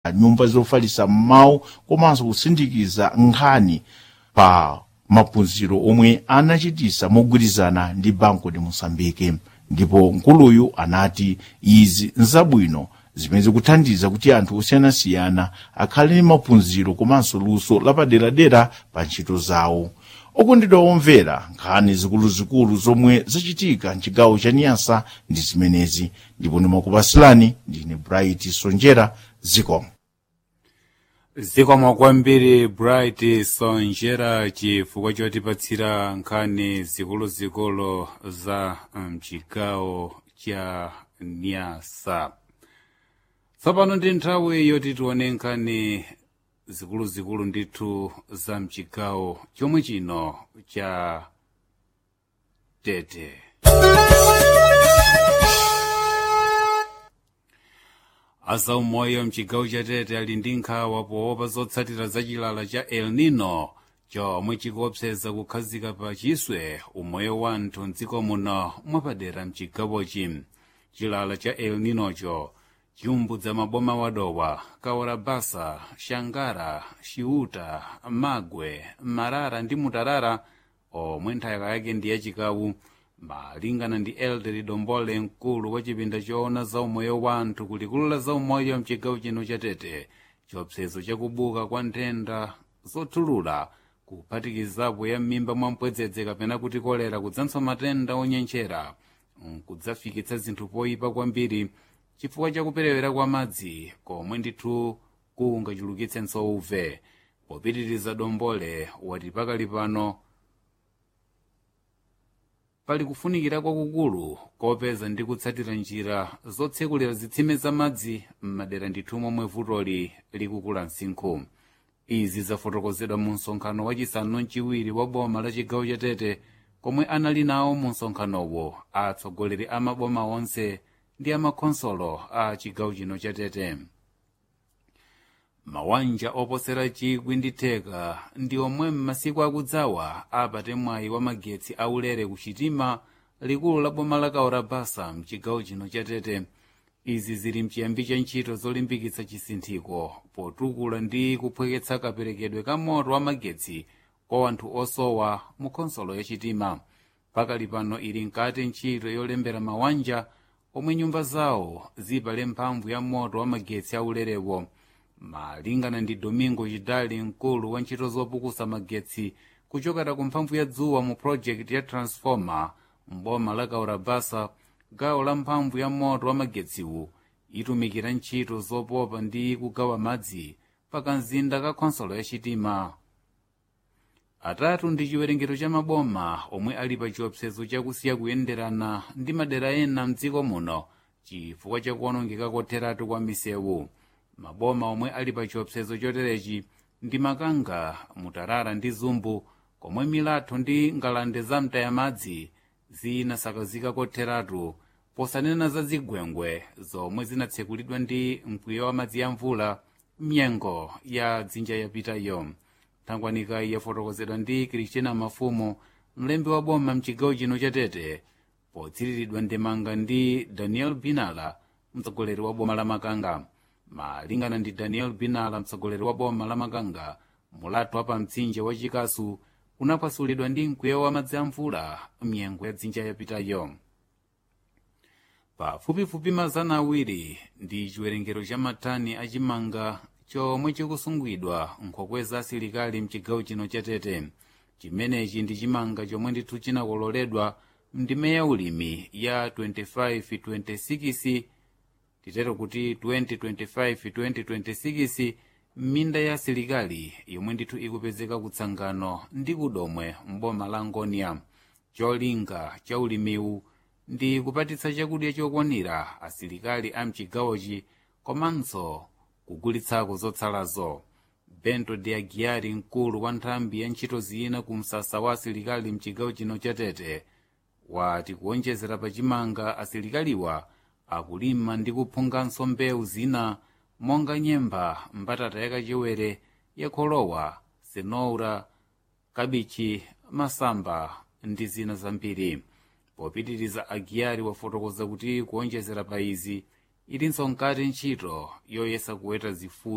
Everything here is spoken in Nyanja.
nyumba zofalitsa mawu komanso kusindikiza nkhani pa maphunziro omwe anachitisa mogwirizana ndi banco de moçambique ndipo nkuluyu anati izi nzabwino zimene zikuthandiza kuti anthu osiyanasiyana akhale ndi maphunziro komanso luso lapaderadera pa ntchito zawo okondedwa omvera nkhani zikuluzikulu zomwe zachitika mchigawo cha niyasa ndi zimenezi ndipo ndimakupasilani ndine bright sonjera zikomo zikomo kwambiri bright sonjera chifukwa chotipatsira nkhani zikuluzikulu za mchigawo cha niyasa tsopano ndi nthawi yoti tione nkhani zikuluzikulu ndithu za mchigawo chomwe chino cha tete azaumoyo mchigawo cha tete ali ndi nkhawa poopa zotsatira za chilala cha el nino chomwe chikuopseza kukhazika pa chiswe umoyo wa anthu mdziko muno mwapadera mchigawochi chilala cha el ninocho chiumbudza maboma wadowa kawarabasa shangara xiuta magwe marara ndi mutarara omwe nthaka yake ndi yachikawu malingana ndi elderi dombole mkulu wa chipinda choona za umoyo wa anthu kulikulu la za umoyo mchigawo chino cha tete chiopsezo chakubuka kwa nthenda zothulula kuphatikizapo ya m'mimba mwa mpwedzedze kapena kuti kolera kudzanso matenda onyenchera nkudzafikitsa zinthu poyipa kwambiri chifukwa chakuperewera kwa madzi komwe ndithu kungachulukitsenso uve popitiriza dombole wati pakali pano pali kufunikira kwakukulu kopeza ndi kutsatira njira zotsekulira zitsime za madzi m'madera ndithu momwe vutoli likukula msinkhu izi zafotokozedwa mu msonkhano wachisanu mchiwiri wa boma la chigawo cha tete komwe anali nawo mu msonkhanowo atsogoleri a maboma onse ndi amakhonsolo a chigawo chino cha tete mawanja oposera chikwi ndi theka ndi omwe m'masiku akudzawa apate mwayi wa magetsi aulere kuchitima likulu la boma la kaorabasa mchigawo chino cha tete izi zili mchiyambi cha ntchito zolimbikitsa chisinthiko potukula ndi kuphweketsa kaperekedwe ka moto wa magetsi kwa anthu osowa mu khonsolo ya chitima pakali pano ili nkati ntchito yolembera mawanja omwe nyumba zawo zipale mphamvu ya moto wa magetsi aulerewo malingana ndi domingo chidali mkulu wa ntchito zopukusa magetsi kuchokera ku mphamvu ya dzuwa mu project ya transformer mboma la kaurabasa gawo la mphamvu ya moto wa magetsiwu itumikira ntchito zopopa ndi kugawa madzi pakamzinda ka khonsolo ya chitima atatu ndi chiwerengero cha maboma omwe ali pa chiopsezo chakusiya kuyenderana ndi madera ena mdziko muno chifukwa chakuonongeka kotheratu kwa misewu maboma omwe ali pa chiopsezo choterechi ndi makanga mutarara ndi zumbu komwe milatho ndi ngalande za mtayamadzi zinasakazika kotheratu posanena za zigwengwe zomwe zinatsekulidwa ndi mkwiyo wa madzi ya mvula mnyengo ya dzinja yapitayo thangwanika yafotokozedwa ndi kristina mafumu mlembi wa boma mchigawo chino cha tete potsiriridwa ndemanga ndi daniel binala mtsogoleri wa boma la makanga malingana ndi daniel binala mtsogoleri wa boma la makanga mulatho wa pa mtsinje wa chikasu unapasulidwa ndi mkwiyo wa madzi a mvula mnyengo ya dzinja yapitayo pafupifupi mazana awiri ndi chiwerengero cha matani achimanga chomwe chikusungidwa nkhokwe za asilikali mchigawo chino cha tete chimenechi ndi chimanga chomwe ndithu chinakololedwa mndime ya ulimi ya 25-26 titero kuti 2025-2026 m'minda ya asilikali yomwe ndithu ikupezeka kutsangano ndi kudomwe mboma la ngonia cholinga cha ulimiwu ndi kupatitsa chakudya chokwanira asilikali a mchigawochi komanso kugulitsako zotsalazo bento de aguiari mkulu wa nthambi ya ntchito zina ku msasa wa asilikali mchigawo chino cha tete wati kuonjezera pachimanga asilikaliwa akulima ndi kuphunganso mbewu zina monga nyemba mbatata yakachewere yakholowa senoura kabichi masamba ndi zina zambiri popitiriza agiyari wafotokoza kuti kuonjezera pa izi ilinso nkati ntchito yoyesa kuweta zifuyo